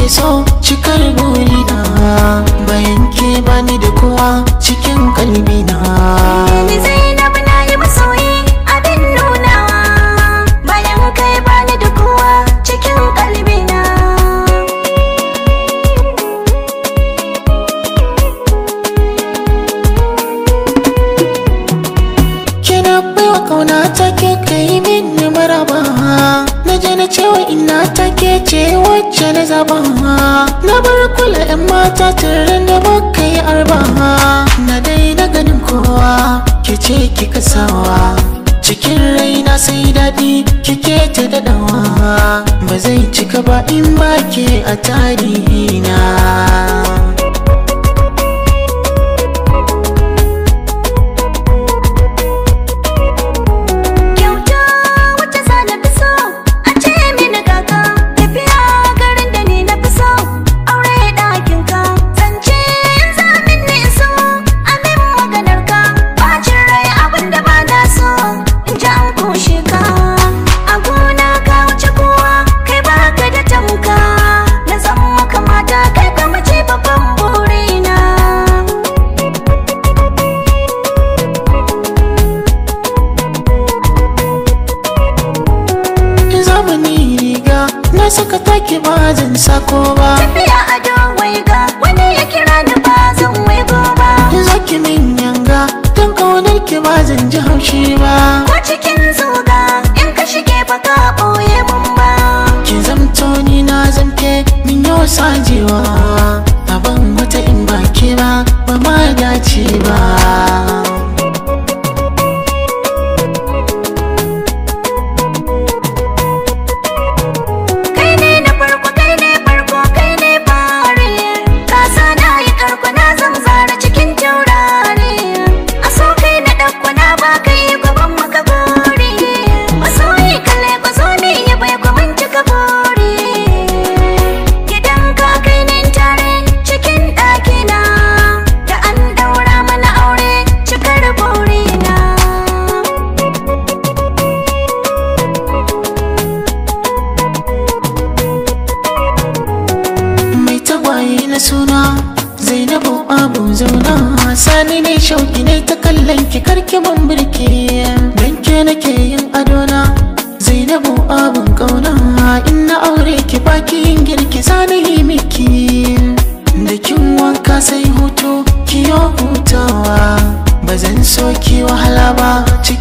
nake so cikar burina bayan ke bani da kowa cikin kalbina Ni Zainab na yi masoyi abin nunawa bayan kai bani da kowa cikin kalbina. kina baiwa kauna take kai min maraba na je na cewa ina take ce wacce na zaba na bar kula yan mata tare da muka yi arba na daina ganin kowa ke ce kika sawa cikin raina sai daɗi kike ta daɗawa ba zai cika ba in ba ke a tarihina Kyauta wacce za na fi so a ce mini kaka tafiya garin da ni na fi so aure ɗakin ka zance in zamin ni so amin maganar ka bacin rai abin da ba na so in ji an kushe ka a gona ka wuce kowa kai baka da tamka na zan maka mata kai ka mace babban burina zamani riga na saka take ba zan sako ba tafiya a don ga wani ya kira ni ba zan waigo ba zaki min yanga don kaunar ki ba zan ji haushi ba ko cikin zuga in ka shige ba ka ɓoye mun ba ki zamto ni na zamke min yau sajewa abin wata in ba ke ba ba ma dace ba kai ne na farko kai ne farko kai ne fare ka sa na yi karko na zan zara cikin taurari a so kai na ɗauko na ba kai gaban maka gori masoyi kalle ko zo ne ya bai ko mun cika buri gidan ka kai ne tare cikin ɗakina da an ɗaura mana aure cikar burina mai tagwaye na suna zainabu abu zauna sani ne shauki ne ta kallon ki karki ban birki don ke nake yin adona zainabu abun kauna in na aure ki baki yin girki sani yi miki da kin wanka sai hutu ki yo hutawa ba zan so ki wahala ba